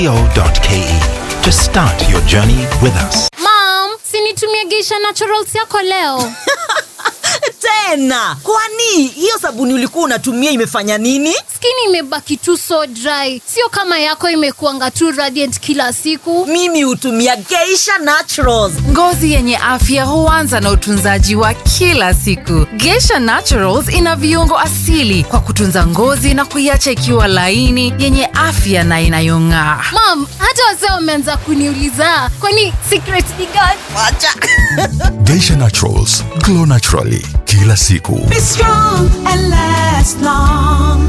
co.ke to start your journey with us. Mom, sinitumie Geisha Naturals yako leo. tena kwani hiyo sabuni ulikuwa unatumia imefanya nini Skin imebaki tu so dry, sio kama yako imekuanga tu radiant kila siku. mimi hutumia geisha naturals Ngozi yenye afya huanza na utunzaji wa kila siku. Geisha Naturals ina viungo asili kwa kutunza ngozi na kuiacha ikiwa laini, yenye afya na inayong'aa. Mom, hata wazee wameanza kuniuliza kwani secret ni gani? wacha Geisha Naturals, glow naturally kila siku. Be strong and last long.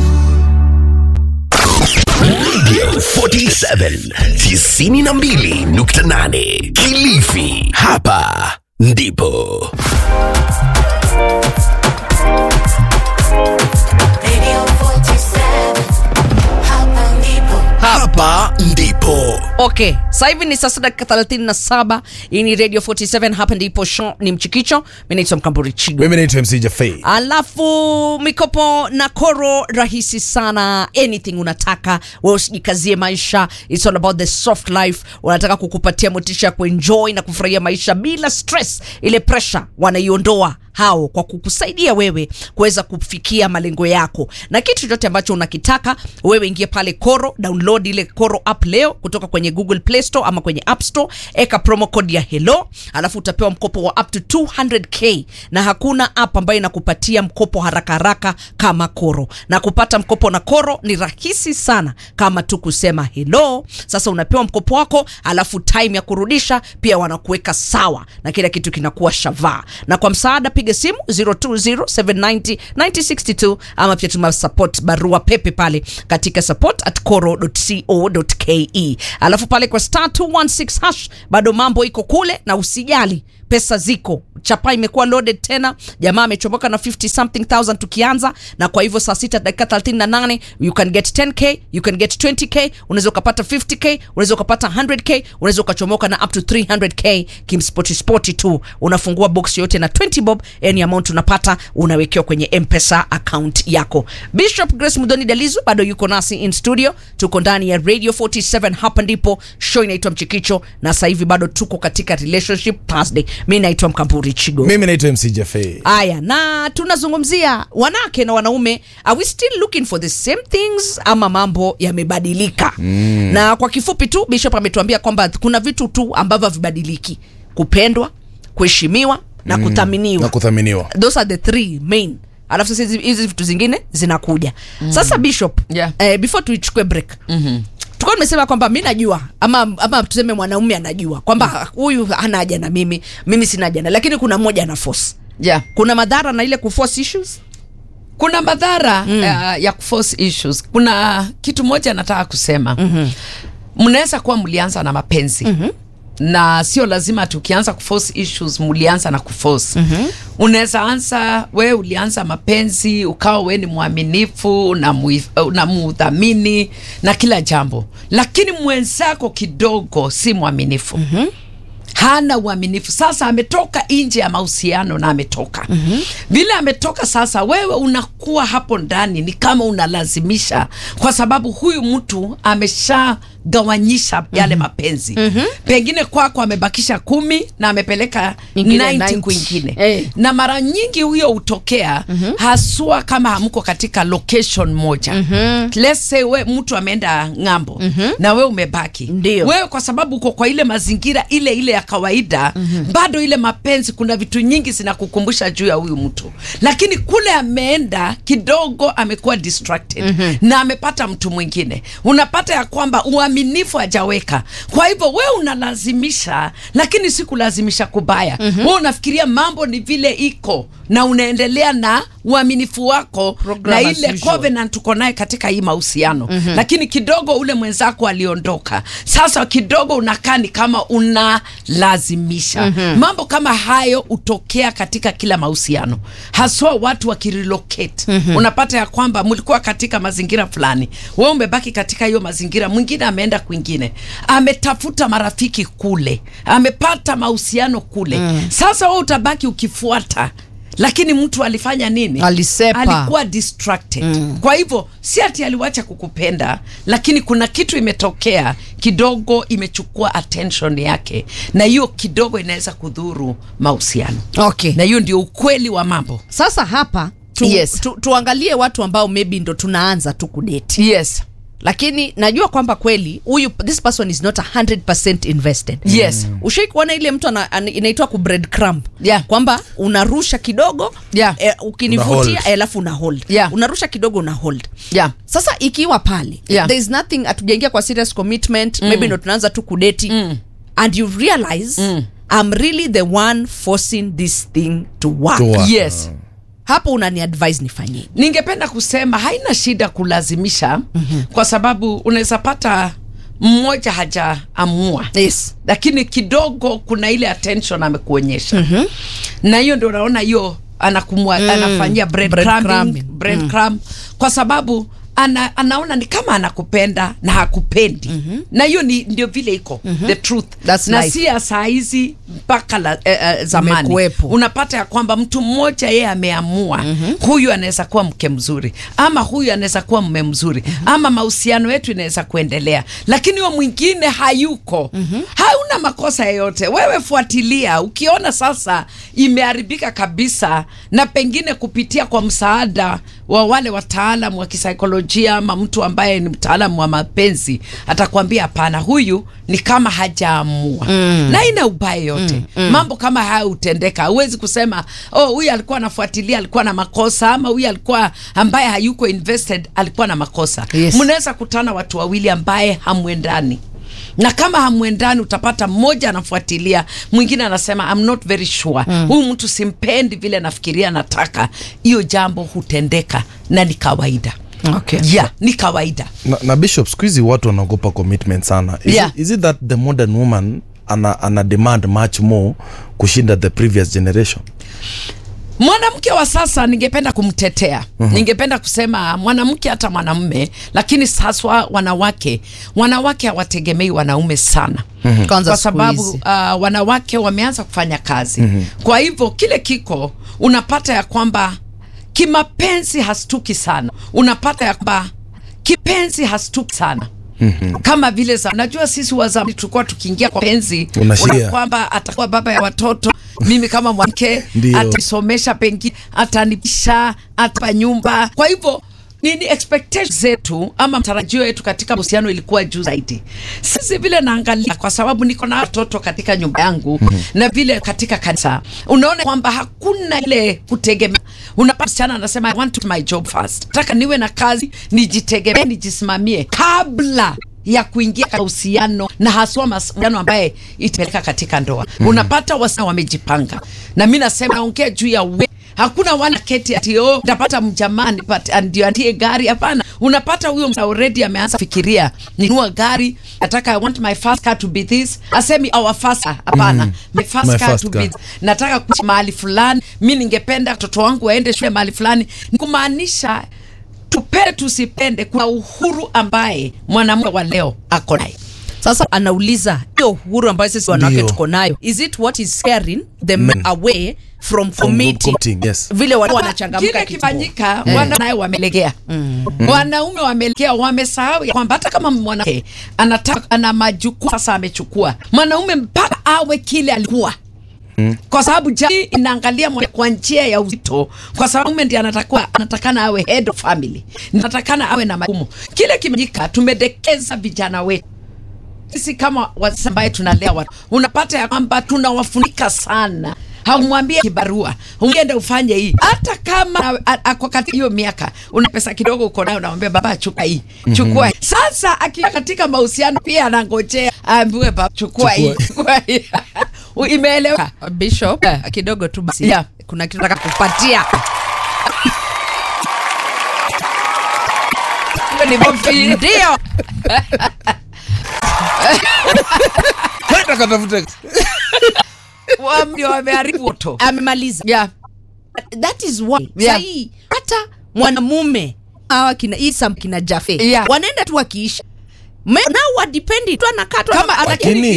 Radio 47 92.8 Kilifi. Hapa ndipo Radio 47. Hapa ndipo. hapa ndipo okay sasa hivi ni sasa dakika 37 hii ni radio 47 hapa ndipo show ni mchikicho mi naitwa mkamburi chigo mimi naitwa mc jafei alafu mikopo na koro rahisi sana anything unataka we usijikazie maisha its all about the soft life wanataka kukupatia motisha ya kuenjoy na kufurahia maisha bila stress ile pressure wanaiondoa hao kwa kukusaidia wewe kuweza kufikia malengo yako na kitu chochote ambacho unakitaka wewe ingie pale koro download ile koro app leo kutoka kwenye google play store ama kwenye app store eka promo code ya hello alafu utapewa mkopo wa up to 200k na hakuna app ambayo inakupatia mkopo haraka haraka kama koro na kupata mkopo na koro ni rahisi sana kama tu kusema hello sasa unapewa mkopo wako alafu time ya kurudisha pia wanakuweka sawa na kila kitu kinakuwa shavaa na kwa msaada piga simu 0207909062 ama pia tuma support barua pepe pale katika support at coro.co.ke alafu pale kwa star 216 hash bado mambo iko kule na usijali pesa ziko chapa imekuwa loaded tena jamaa amechomoka na 50 something thousand tukianza na kwa hivyo saa sita dakika 38 you can get 10k you can get 20k unaweza ukapata 50k unaweza ukapata 100k unaweza ukachomoka na up to 300k kimspoti spoti tu unafungua box yote na 20 bob any amount unapata unawekewa kwenye mpesa account yako bishop grace mudoni dalizu bado yuko nasi in studio tuko ndani ya radio 47 hapa ndipo show inaitwa mchikicho na sasa hivi bado tuko katika relationship thursday mi naitwa mkamburi chigo mimi naitwa mc jafei haya na tunazungumzia wanawake na wanaume are we still looking for the same things ama mambo yamebadilika mm. na kwa kifupi tu bishop ametuambia kwamba kuna vitu tu ambavyo havibadiliki kupendwa kuheshimiwa na mm. kuthaminiwa na kuthaminiwa those are the three main alafu sasa hizi- hizi vitu zingine zinakuja mm. sasa bishop Yeah. eh, before tuichukue break mm-hmm tulikuwa tumesema kwamba mi najua ama, ama tuseme mwanaume anajua kwamba huyu hana haja na mimi mimi sina haja na lakini kuna mmoja ana force yeah. kuna madhara na ile kuforce issues kuna madhara mm. uh, ya kuforce issues kuna kitu moja nataka kusema mm-hmm. mnaweza kuwa mlianza na mapenzi mm-hmm na sio lazima tukianza kuforce issues mlianza na kuforce mm-hmm. unaweza anza we ulianza mapenzi ukawa we ni mwaminifu unamudhamini na kila jambo lakini mwenzako kidogo si mwaminifu mm-hmm hana uaminifu sasa ametoka nje ya mahusiano na ametoka mm-hmm. vile ametoka sasa wewe unakuwa hapo ndani ni kama unalazimisha kwa sababu huyu mtu amesha gawanyisha yale mapenzi mm-hmm. pengine kwako amebakisha kumi na amepeleka Nyingine 90 90. kwingine Eh. na mara nyingi huyo hutokea mm-hmm. haswa kama hamko katika location moja mm-hmm. let's say we mtu ameenda ng'ambo mm-hmm. na we umebaki Ndio. wewe kwa sababu uko kwa ile mazingira ile ile ya kawaida mm-hmm. bado ile mapenzi kuna vitu nyingi zinakukumbusha juu ya huyu mtu lakini kule ameenda kidogo amekuwa distracted mm-hmm. na amepata mtu mwingine unapata ya kwamba uaminifu hajaweka kwa hivyo wewe unalazimisha lakini si kulazimisha kubaya mm-hmm. wewe unafikiria mambo ni vile iko na unaendelea na uaminifu wako Program na as ile usual. covenant tuko naye katika hii mahusiano mm-hmm. lakini kidogo ule mwenzako aliondoka sasa kidogo unakaa ni kama unalazimisha mm-hmm. mambo kama hayo hutokea katika kila mahusiano haswa watu wakirelocate mm-hmm. unapata ya kwamba mlikuwa katika mazingira fulani we umebaki katika hiyo mazingira mwingine ameenda kwingine ametafuta marafiki kule amepata mahusiano kule mm. sasa we utabaki ukifuata lakini mtu alifanya nini Alisepa. alikuwa distracted mm. kwa hivyo si ati aliwacha kukupenda lakini kuna kitu imetokea kidogo imechukua attention yake na hiyo kidogo inaweza kudhuru mahusiano okay na hiyo ndio ukweli wa mambo sasa hapa tu, Yes. tu, tuangalie watu ambao maybe ndo tunaanza tu kudeti yes lakini najua kwamba kweli huyu this person is not 100% invested Yes. ushai kuona ile mtu ana- ana- inaitwa ku bread crumb Yeah. kwamba unarusha kidogo Yeah. eh, Una ukinivutia hold. eh, alafu una hold Yeah. unarusha kidogo una hold yeah. sasa ikiwa pale Yeah. there is nothing hatujaingia kwa serious commitment mm. maybe ndo tunaanza tu kudeti mm. and you realize mm. I'm really the one forcing this thing to work, To work. yes hapo unani advise nifanyie ningependa kusema haina shida kulazimisha mm-hmm. kwa sababu unaweza pata mmoja hajaamua yes lakini kidogo kuna ile attention amekuonyesha mm-hmm. na hiyo ndio unaona hiyo anakumwa mm. anafanyia bread Bread crumbing, crumbing. bread crumb kwa sababu ana, anaona ni kama anakupenda na hakupendi mm-hmm. na hiyo ni ndio vile iko mm-hmm. the truth That's na life. si ya saa hizi mpaka la, eh, eh, zamani Imekuwepo. unapata ya kwamba mtu mmoja yeye ameamua mm-hmm. huyu anaweza kuwa mke mzuri ama huyu anaweza kuwa mme mzuri mm-hmm. ama mahusiano yetu inaweza kuendelea lakini huyo mwingine hayuko mm-hmm. hauna makosa yoyote wewe fuatilia ukiona sasa imeharibika kabisa na pengine kupitia kwa msaada wa wale wataalam wa kisaikolojia ama mtu ambaye ni mtaalamu wa mapenzi atakwambia hapana huyu ni kama hajaamua mm. na ina ubaya yote mm, mm. mambo kama haya hutendeka huwezi kusema oh huyu alikuwa anafuatilia alikuwa na makosa ama huyu alikuwa ambaye hayuko invested alikuwa na makosa Yes. mnaweza kutana watu wawili ambaye hamwendani na kama hamwendani utapata mmoja anafuatilia mwingine anasema I'm not very sure mm. huyu mtu simpendi vile nafikiria nataka hiyo jambo hutendeka na ni kawaida okay. yeah, ni kawaida na, na bishop siku hizi watu wanaogopa commitment sana is, Yeah. it, is it that the modern woman ana, ana demand much more kushinda the previous generation mwanamke wa sasa ningependa kumtetea uh-huh. ningependa kusema mwanamke hata mwanamume lakini haswa wanawake wanawake hawategemei wanaume sana Kwanza kwa siku sababu hizi. uh, wanawake wameanza kufanya kazi mm-hmm. kwa hivyo kile kiko unapata ya kwamba kimapenzi hastuki sana unapata ya kwamba kipenzi hastuki sana Mm-hmm. kama vile za najua sisi wazamani tulikuwa tukiingia kwa penzi Unashia. una kwamba atakuwa baba ya watoto mimi kama mwanamke Ndio. ataisomesha pengine atanipisha atapa nyumba kwa hivyo nini expectation zetu ama matarajio yetu katika mahusiano ilikuwa juu zaidi sisi vile naangalia kwa sababu niko na watoto katika nyumba yangu mm-hmm. na vile katika kanisa unaona kwamba hakuna ile kutegemea unapata msichana anasema I want to do my job first nataka niwe na kazi nijitegemee nijisimamie kabla ya kuingia katika uhusiano na haswa mahusiano ambaye itapeleka katika ndoa mm. unapata wasichana wamejipanga na mi nasema naongea juu ya we hakuna wana keti ati oh, nitapata mjamani ndio atie gari hapana unapata huyo msa already ameanza fikiria ninua gari nataka i want my first car to be this asemi our first car hapana Mm. my first My car first to car. be nataka kuishi mahali fulani mi ningependa watoto wangu waende shule mahali fulani Ni kumaanisha tupende tusipende kuna uhuru ambaye mwanamke wa leo ako naye sasa anauliza hiyo uhuru ambayo sisi wanawake Ndio. tuko nayo is it what is scaring the Men. men away from From committing committing, yes. vile watu kile wanachangamka kidogo. kifanyika wana naye wamelegea wanaume wamelegea wamesahau ya kwamba hata kama mwanamke anataka ana majukumu sasa amechukua mwanaume mpaka awe kile alikuwa kwa sababu jamii inaangalia mwana- kwa njia ya uzito kwa sababu mume ndiye anatakiwa anatakana awe head of family natakana awe na majukumu kile kimejika tumedekeza vijana wetu sisi kama wazazi ambaye tunalea watu unapata ya kwamba tunawafunika sana haumwambie kibarua uende ufanye hii hata kama a- a- ako katika hiyo miaka una pesa kidogo uko nayo unamwambia baba chukua hii chukua hii sasa akiwa katika mahusiano pia anangojea aambiwe baba chukua hii chukua hii imeeleweka bishop kidogo tu basi Yeah. kuna kitu nataka kupatia Hiyo ni bofi. ndio Kwenda katafute Wa- ndio wameharibu moto amemaliza yeah. that is why Yeah. sahii hata mwanamume awa kina isam kina jafe Yeah. wanaenda tu wakiisha Me- nao wadipendi tu anakaa tu kama ana- lakini Lakini- hii- hiyo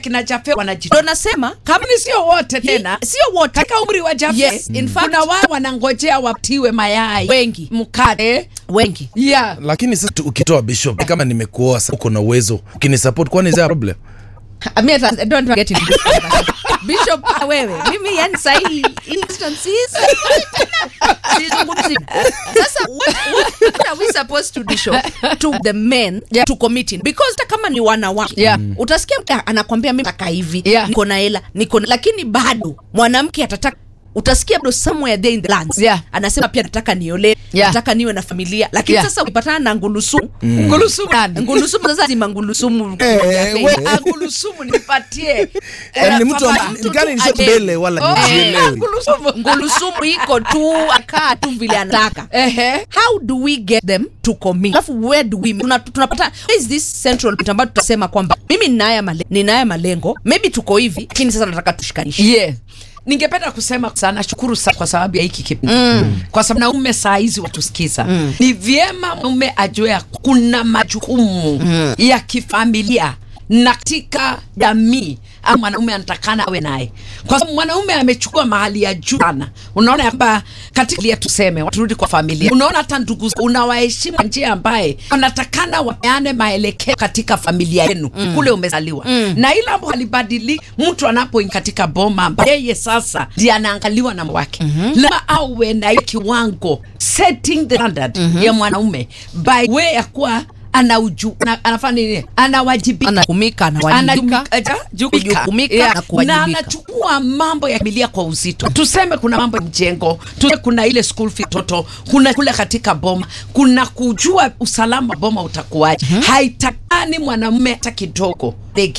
akina jafe wanaji ndo nasema kama Lakini sio wote tena sio wote katika umri wa jafe Yes, in fact- kuna wao wanangojea watiwe mayai Wengi. mkate wengi yeah. lakini sasa tu- ukitoa bishop kama nimekuoa sasa uko na uwezo ukinisupport kwani is there a problem I mean, I don't get into this conversation. Bishop ah, wewe mimi yani sahi instances sizungumzi sasa what, what are we supposed to do show to the men to committing because hata kama ni wanawake Yeah. utasikia mtu anakwambia mimi nataka hivi Yeah. niko na hela niko na lakini bado mwanamke atataka utasikia bado somewhere there in the lands Yeah. anasema pia nataka niole Yeah. nataka niwe na familia lakini Yeah. sasa ukipatana na ngulusumu ngulusumu nani? ngulusumu sasa zima ngulusumu Eh, we- Ah, ngulusumu nipatie Eh, ni mtu Papa, ama- mtu gani tu nisho aje. mbele wala Oh, nijielewi. eh, ngulusumu. ngulusumu iko tu akaa tu vile anataka Ehe. how do we get them to commit alafu where do we tuna, tunapata where is this central point ambayo tutasema kwamba mimi ninaya male, ninaya malengo maybe tuko hivi lakini sasa nataka tushikanishe yeah ningependa kusema sana shukuru sana kwa sababu ya hiki kipindi mm. kwa sababu naume saa hizi watusikiza mm. ni vyema mume ajue ya kuna majukumu mm. ya kifamilia na katika jamii ama mwanaume anatakana awe naye kwa sababu mwanaume amechukua mahali ya juu sana unaona ya kwamba katika familia tuseme turudi kwa familia unaona hata ndugu zako unawaheshimu kwa njia ambaye wanatakana wapeane maelekeo katika familia yenu mm. kule umezaliwa mm. na ila ambo halibadiliki mtu anapoingia katika boma ambaye yeye sasa ndiye anaangaliwa na wake mm-hmm. lazima awe na hiyo kiwango setting the standard mm-hmm. ya mwanaume by way ya kuwa anauju ana, anafanya nini anawajibika anakumika anawajibika Anajumika, kujukumika na kuwajibika. na anachukua mambo ya familia kwa uzito tuseme kuna mambo ya mjengo tuseme kuna ile school fee toto kuna kule katika boma kuna kujua usalama wa boma utakuwaje haitakani mwanamume hata kidogo